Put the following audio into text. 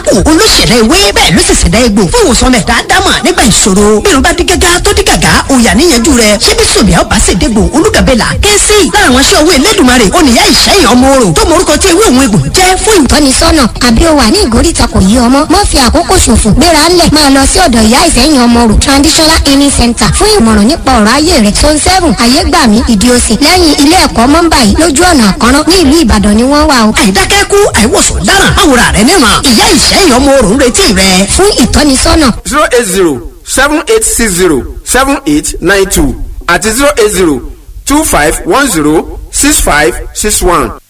kòbákò olóṣèlú ewé bẹ́ẹ̀ ló sì ṣẹ̀dá egbò fún ìwòsàn mẹ́ta dámà nígbà ìṣòro bírun bá dí gágá tó dí gàgá òyà níyanjú rẹ̀ ṣé bí sòbíà ọba sì dégbò olúgàbẹ́là kẹ́sì lára àwọn aṣọ owó elédùnmarè oníyá ìṣẹ́yìn ọmọ orò tó morúkọ tí ewé òun egbò jẹ́ fún ìtọ́nisọ́nà àbí o wà ní ìgóríta kò yí ọmọ mọ́ fi àkókò ṣòfò gbéra ńlẹ̀ máa lọ sí ọ̀dọ̀ ìyá ìsẹ́yìn ọmọ rò traditional healing center fún ìmọ̀ràn nípa ọ̀rọ̀ ayé rẹ̀ zone seven ayégbàmí ìdíòsì lẹ́yìn ilé ẹ̀kọ́ mọ́ńbà yìí lójú ọ̀nà àkọ́rọ́ ní ìlú ìbàdàn ni wọ́n wà o. àìdákẹ́kù àìwòsàn dáràn àwòrán rẹ̀ níran ìyá ìṣẹ́yìn ọmọ orò ń retí rẹ̀ fún ìtọ́nisọ́nà zero eight zero seven eight six zero seven eight nine two àti zero eight zero two five one zero six five six one.